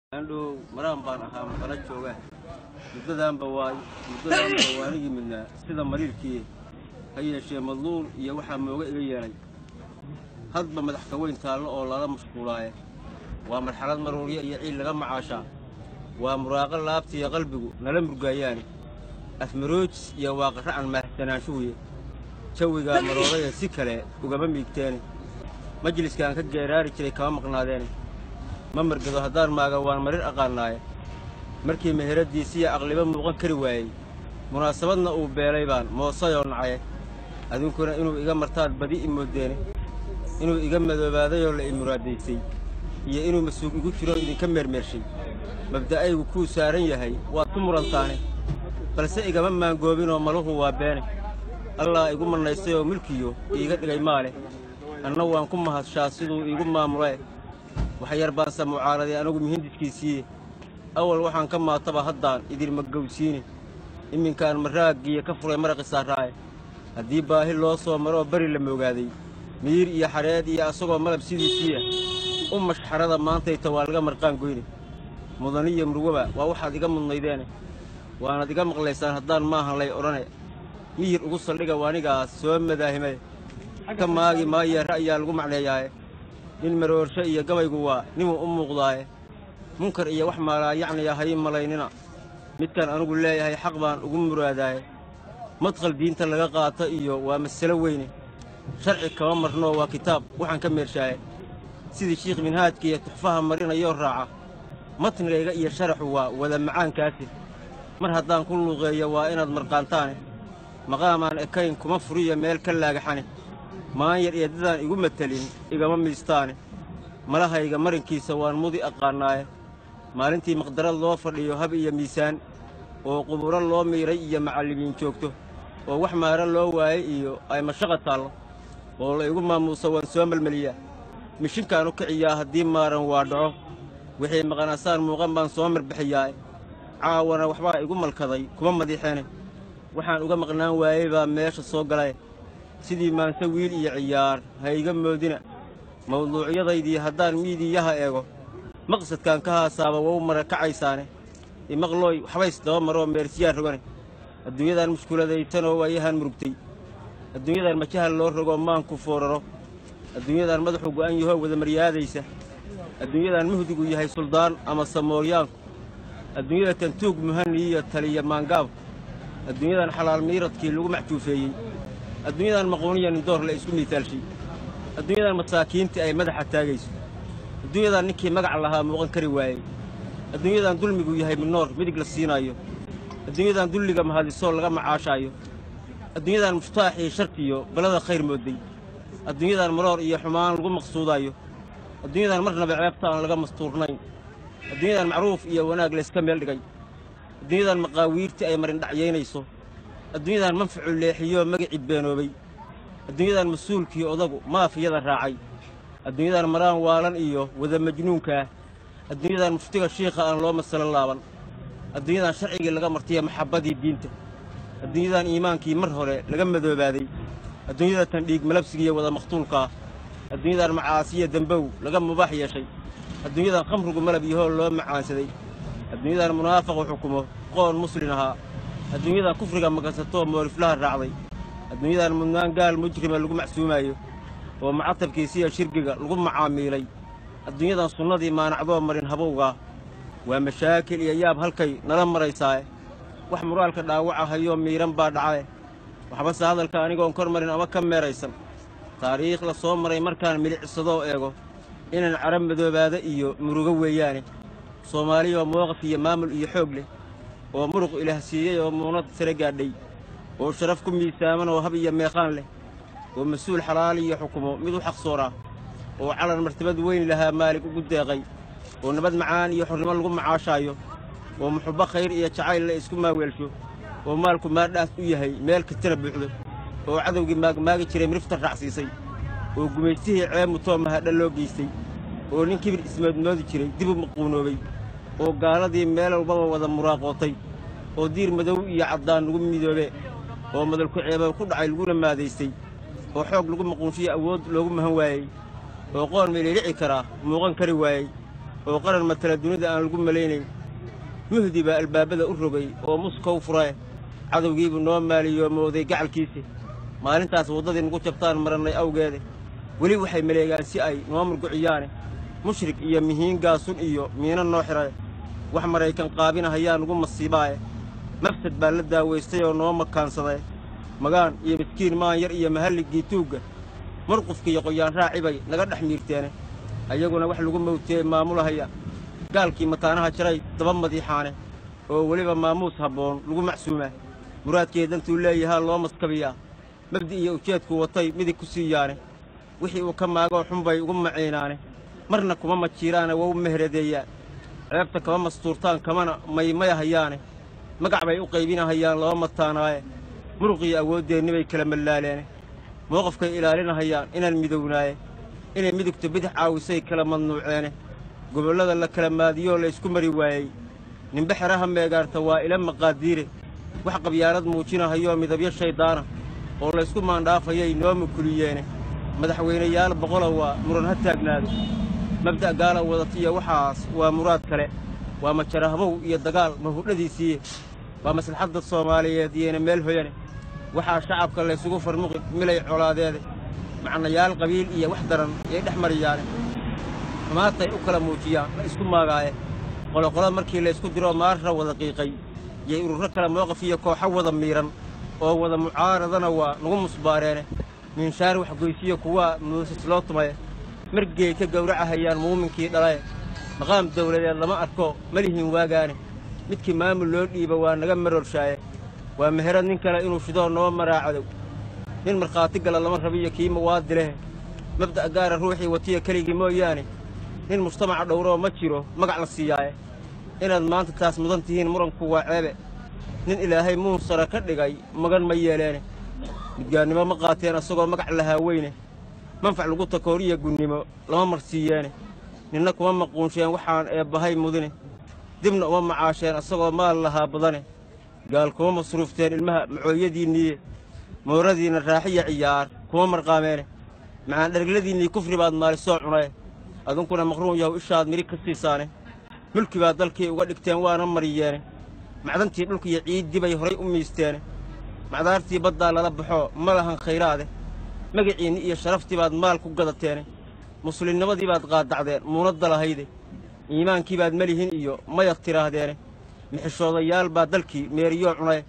andhow maraan baan ahaa maqala jooga muddadaanba waa muddadaanba waanigii midnaa sida mariirkii ha yeeshee madluul iyo waxaa mooga iga yeelay hadba madax ka weyn taallo oo lala mashquulaaye waa marxalad maruurya iyo ciil laga macaashaa waa muraaqo laabtiiyo qalbigu nala murgaayaane afmaroojis iyo waaqaracan maahsanaanshuhuye jawigaa maroodaya si kale ugama miigteene majliskaan ka geeraari jiray kama maqnaadeene ma margado haddaan maaga waan marir aqaannaaye markii meheradiisiya aqliba muuqan kari waayey munaasabadna uu beelay baan moosayoo nacaye adinkuna inuu iga martaad badi i moodeene inuu iga madoobaadayoo la i muraadaysay iyo inuu masuug igu jiroo idinka meermeershay mabda'aygu kuu saaran yahay waad ku murantaane balse igama maangoobinoo maluhu waa beene allah igu mannaystayoo milkiyo iiga dhigay maaleh anna waan ku mahadshaa siduu iigu maamule waxyar baanse mucaaraday anagu mihindiskiisiiye awal waxaan ka maataba haddaan idinma gowsiine iminkaan maraagiya ka furay maraqi saarraaye haddii baahi loo soo maroo bari la moogaaday miir iyo xadheed iyo asagoo malab sidiisiiya u mashxarada maantayta waa laga marqaan goyne mudaniyo murwaba waa waxaad iga mudnaydeene waanaad iga maqlaysaan haddaan maahan lay odhane miyir ugu saldhiga waanigaas soo madaahimay ka maagi maaye ra'yaa lagu macneeyaaye nin maroorsho iyo gabaygu waa ninuu u muuqdaaye munkar iyo wax maalaa yacniya hay malaynina midkan anugu leeyahay xaq baan ugu muraadaaye madqal diinta laga qaato iyo waa masalo weyne sharci kama marnoo waa kitaab waxaan ka meershaaye sidii shiikh minhaajka iyo tuxfaha marinayoo raaca matnigayga iyo sharaxu waa wada macaankaasi mar haddaan ku luuqeeyo waa inaad marqaantaane maqaamaan ekayn kuma furiya meel ka laagaxane maanyar iyo dadaan igu matelin igama miistaane malahayga marinkiisa waan mudi aqaannaaye maalintii maqdarad loo fadhiyo hab iyo miisaan oo quburo loo miidhay iyo macallimiin joogto oo wax maara loo waayey iyo ay mashaqa taallo oo la igu maamuuso waan soo melmeliyaa mishinkaan u kiciyaa haddii maaran waa dhaco wixii maqanasaan muuqan baan soo marbixiyaa caawana waxbaa igu malkaday kuma madiixeene waxaan uga maqnaan waayey baa meesha soo galay sidii maanse wiil iyo ciyaar ha iga moodina mawduucyadaydii haddaan miidiyaha eego maqsadkaan ka haasaaba wau mara kacaysaane imaqlooy waxbays daba maroo meersiyaan rogane adduunyadan mushkuladaytanoo waayahan murugtay adduunyadan majahal loo rogoo maanku fooraro adduunyadan madaxu go'an yahoo wada maryaadaysa adduunyadan muhdigu yahay suldaan ama samooryaanku adduunyada tantuug muhaniyiyo taliya maangaabku adduunyadan xalaal miiradkii lagu maxjuufeeyey adduunyadan maquuniya nindoor la isku miitaalshay adduunyadan masaakiintii ay madaxa taagayso adduunyadan ninkii magac lahaa muuqan kari waayey adduunyadan dulmigu yahay minoor midig la siinaayo adduunyadan dulliga mahadisoo laga macaashaayo adduunyadan muftaaxii sharkiyo balada khayr moodday adduunyadan maroor iyo xumaan lagu maqsuudaayo adduunyadan marnaba ceebta aan laga mastuurnayn adduunyadan macruuf iyo wanaag layska meel dhigay adduunyadan maqaawiirtii ay marindhacyaynayso adduunyadan manfacu leexiyoo magicii beenoobay adduunyadan mas-uulkii odagu maafiyada raacay adduunyadan maraan waalan iyo wada majnuunkaah adduunyadan muftiga shiikha aan loo masalo laaban adduunyadan sharcigii laga martiya maxabbadii diinta adduunyadan iimaankii mar hore laga madoobaaday adduunyada tan dhiig malabsigiiyo wada makhtuulkaah adduunyadan macaasiya dembow laga mubaax yeeshay adduunyadan khamrigu malab yahoo loo macaansaday adduunyadan munaafaqu xukumo qoon muslin ahaa adduunyadan kufriga makansatoo mooliflaha raacday adduunyadan mudnaan gaal mujrima lagu macsuumaayo oo macatabkiisiya shirgiga lagu macaamiilay adduunyadan sunnadii maanacdoo marin habowgaa waa mashaakil iyo yaab halkay nala maraysaae wax muraalka dhaawaca hayoo miidhan baa dhacae waxbase hadalka anigoon kor marin ama ka meeraysan taariikh la soo maray markaan milicsadoo eego inaan carab madoobaada iyo murugo weeyaane soomaaliyoo mowqaf iyo maamul iyo xoog leh oo muruq ilaah siiyey oo muunad sare gaadhay oo sharaf ku miisaaman oo hab iyo meeqaan leh oo mas-uul xalaal iyo xukumo mid u xaqsooraa oo calan martabad weyn lahaa maalig ugu deeqay oo nabad macaan iyo xornimo lagu macaashaayo oo muxubbo khayr iyo jacayl la isku maaweelsho oo maalku maadhaas u yahay meel kastana buuxdo oo cadowgii maagmaagi jiray mirifta raacsiisay oo gumaystihii ceebmutoo mahadha loo geystay oo nin kibir ismoodmoodi jiray dib u maquunoobay oo gaaladii meel walbaba wada muraaqootay oo diir madow iyo caddaan lagu midoobe oo madalku ceeba ku dhacay laguna maadaystay oo xoog lagu maquunshiyo awood loogu mahan waayey oo qoon meelilici karaa muuqan kari waayey oo qaran matala dunida aan lagu malaynayn muhdi baa albaabada u rogay oo muskow furae cadowgiibuu noo maaliyoomoodey gacalkiisi maalintaas waddadii nugu jabtaan marannay awgeede weli waxay maleegaan si ay noo murguciyaane mushrik iyo mihiin gaasun iyo miino noo xidhae wax maraykan qaabinahayaa nugu masiibaaye mafsad baa la daawaystay oo noo makaansaday magaan iyo miskiin maan yar iyo mahalligii tuugga murqufka iyo qoyaan raacibay naga dhex miirteene ayaguna wax lagu mawteeye maamulahaya gaalkii mataanaha jaray daba madiixaane oo weliba maamuus habboon lagu macsuumaa muraadkee dantuu leeyahaa loo maskabiyaa mabdi iyo ujeedku watay midig ku siiyaane wixii uu ka maagoo xunbay ugu maciinaane marna kuma majiiraane waa u meheradeeyaan ceebta kama mastuurtaan kamana maymayahayaane magac bay u qaybinahayaan laba mataanaaye muruqiyo awooddeenni bay kala mallaaleene mowqafkay ilaalinahayaan inaan midownaaye inay midugta bidix caawisay kala madnuuceene gobollada la kala maadiyoo laysku mari waayey nimbe xeraha meegaarta waa ila maqaadiire wax qabyaarad muujinahayoo midabyo shayddaana oo laysku maandhaafayay noo mukuliyeene madaxweynayaal boqola waa muran ha taagnaado mabda' gaala wadatiyo waxaas waa muraad kale waa majarahbow iyo dagaal mahudhadiisiiye waa maslaxadda soomaaliyeed yeena meel hoyane waxaa shacabka laysugu farmuqi milay colaadeede macnayaal qabiil iyo wax daran yay dhex mariyaane xumaatay u kala muujiyaan la isku maagaaye qoloqolo markii laysku diroo maarra wada qiiqay yay ururo kale mowqaf iyo kooxo wada miidhan oo wada mucaaradana waa nugu musbaareene miinshaar waxgoysiyo kuwaa muusis loo tumaye margeey ka gawracahayaan muuminkii dhalaye maqaam dawladeed lama arko malihin waagaane midkii maamul loo dhiiba waa naga marorshaaye waa meherad nin kale inuu shidoo noo maraacadow nin markhaati gala lama rabiyo kii mawaadi lehe mabda' gaara ruuxii watiya keligii mooyaane nin mujtamaca dhowroo ma jiro magac la siiyaaye inaad maanta taas mudan tihiin muranku waa ceebe nin ilaahay muunsara ka dhigay magan ma yeeleene midgaannimo ma qaateen asagoo magac lahaa weyne manfac lagu takooriya gunnimo lama marsiiyeene ninna kuma maquunsheen waxaan eebbahay mudine dibna uma macaasheen asagoo maal lahaa badane gaal kuma masruufteen ilmaha macooyadiinniiye mooradiinna raaxiya ciyaar kuma marqaameene macaan dhergladiinnii kufri baad maalisoo cunaye adunkuna maqruun yahow ishaad midhi ka siisaane mulki baad dalkii uga dhigteen waana mariyeene macdantii dhulkiiyo ciiddii bay horay u miisteene macdaartii baddaa lala baxoo ma lahan khayraade magaciinni iyo sharaftii baad maal ku gadateene muslimnimadii baad qaadacdeen muunadda lahayde iimaankii baad melihin iyo mayad tidhaahdeene mixishoodayaal baa dalkii meeriyoo cunaye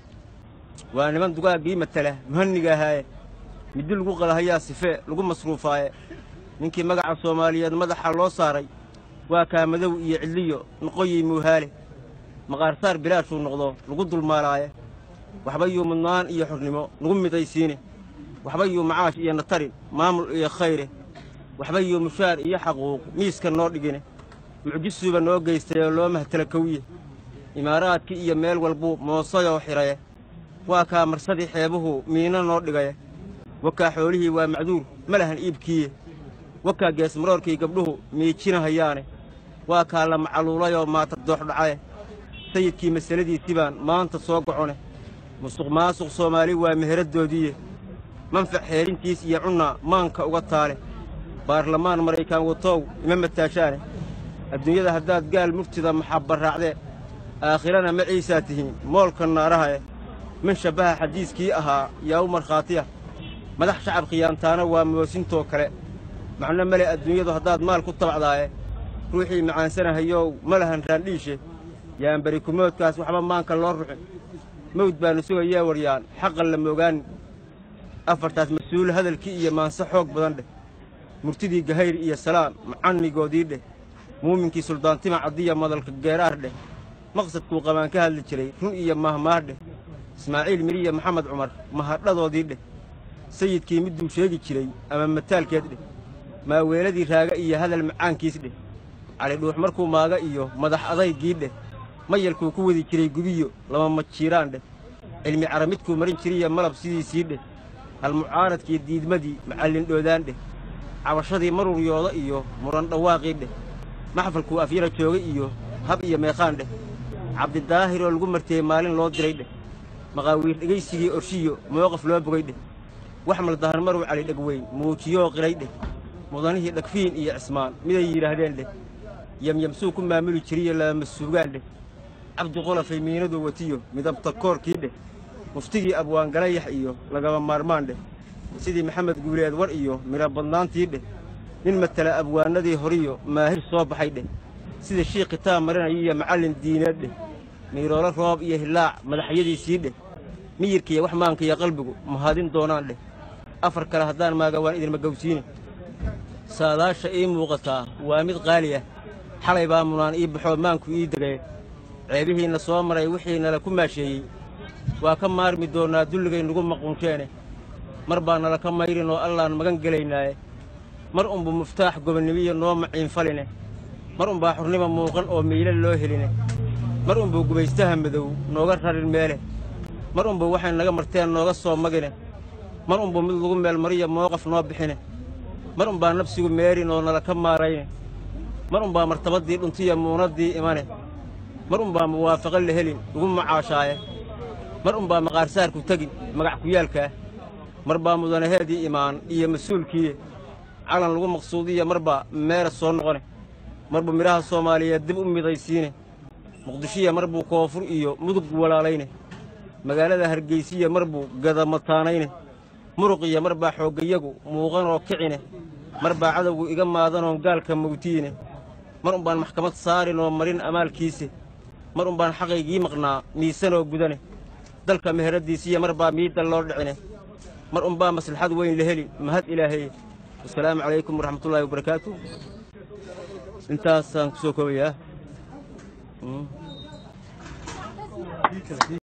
waa niman dugaaggii matala muhanniga ahaaye middi lagu qalahayaa sifee lagu masruufaaye ninkii magaca soomaaliyeed madaxa loo saaray waa kaamadow iyo cidliyo noqoyey muuhaale maqaarsaar bilaashuu noqdo lagu dulmaalaaye waxba yuu mudnaan iyo xornimo nagu midaysiine waxba yuu macaash iyo natarin maamul iyo khayre waxba yuu mushaar iyo xaquuq miiska noo dhigine mucjisuuba noo geystay oo loo mahtala kowiye imaaraadkii iyo meel walbuu moosayoo xidhaye waa kaa marsadii xeebuhu miino noo dhigaye wakaa xoolihii waa macduur ma lahan iibkiiye wakaa geesmaroorkii gabdhuhu miijinahayaane waa kaa la macaluulayoo maata dooxdhacaye sayidkii masaladiisii baan maanta soo gocone musuq maasuq soomaali waa meheraddoodiiye manfac xeelintiis iyo cunnaa maanka uga taale baarlamaan maraykaan watoow ima mataashaane adduunyada haddaad gaal murtida maxabbaraacdee aakhirana ma ciisaa tihiin moolka naarahae min shabbaha xadiiskii ahaa yaa u markhaatiya madax shacab khiyaantaana waa moosintoo kale macno male adduunyadu haddaad maal ku tabacdaaye ruuxii macaansanahayow ma lahan raandhiishe yaan beri kumoodkaas waxba maanka loo ruxin mawd baannu sugayee waryaan xaqan la moogaanin afartaas mas-uul hadalkii iyo maanse xoog badan dheh murtidii gahayr iyo salaan macanigoodii dheh muuminkii suldaantima caddiya madalka geeraar dheh maqsadkuu qabaan ka hadli jiray run iyo mahmaah dheh ismaaciil miriya maxamed cumar mahadhadoodii dheh sayidkii midduu sheegi jiray ama mataalkeed dheh maaweeladii raaga iyo hadal macaankiis dheh cali dhuux markuu maaga iyo madax adaygii dheh mayalkuu ku wadi jiray gubiyo lama majiiraan dheh cilmi caramidkuu marin jiriya malab sidiisii dheh halmucaaradkii diidmadii macallin dhoodaan dheh cabashadii maruryooda iyo muran dhawaaqii dheh maxfalkuu afyara joogay iyo hab iyo meeqaan dheh cabdidaahir oo lagu marteeyey maalin loo diray dheh maqaawiir dhegaysigii orshiyo mooqaf loo bogay dheh wax maldahan maruu cali dhegweyn muujiyoo qiray dheh mudanihii dhagfiin iyo cismaan miday yidhaahdeen dheh yamyamsuu ku maamuli jiriyo laamasuugaan dheh cabdi qolafay miinadu watiyo midabta koorkii dheh muftigii abwaangalayax iyo lagaba maarmaan dheh sidii maxamed guuleed war iyo midho badnaantii dheh nin matala abwaanadii horiyo maahir soo baxay dheh sida shiikh kitaab marinaya iyo macallin diineed dheh miiroolo roob iyo hilaac madaxyadiisii dheh miyirkiiyo wax maanka iyo qalbigu mahadin doonaan dheh afar kale haddaan maaga waan idinma gowsiine saadaasha ii muuqataa waa mid qaali ah xalay baa munaan ii baxoo maanku ii degay ceebihiinna soo maray wixii nala ku maasheeyey waa ka maarmi doonnaa dulligay nugu maquunteene mar baa nala ka mayrin oo allaan magan gelaynaaye mar unbu muftaax gobonnimiyo noo maciinfaline mar unbaa xurnima muuqan oo miyle loo heline mar unbuu gubaystaha madow nooga rarin meele mar unbuu waxay naga marteen nooga soo magine mar unbuu mid lagu meel mariyo mooqaf noo bixine mar unbaa nafsigu meerin oo nala ka maarayne mar unbaa martabaddii dhuntiya muunaddii imane mar unbaa muwaafaqo la helin ugu macaashaaye mar unbaa maqaarsaarku tegin magac kuyaalkaah mar baa mudanaheedii imaan iyo mas-uulkiiye calan lagu maqsuudiya mar baa meera soo noqone marbuu midhaha soomaaliyeed dib u midaysiine muqdishiya mar buu koonfur iyo mudug walaalayne magaalada hargeysiya mar buu gadamataanayne muruqiya mar baa xooggayagu muuqanoo kicine mar baa cadowgu iga maadanoon gaalka mawtiine mar unbaan maxkamad saarin oo marin amaalkiise mar unbaan xaqaygii maqnaa miisanoo gudane dalka meheraddiisiya mar baa miidda loo dhicine mar unbaa maslaxad weyn la helin mahad ilaahaye wasalaamu calaykum waraxmatullaahi wabarakaatu intaasaan ku soo koobayaa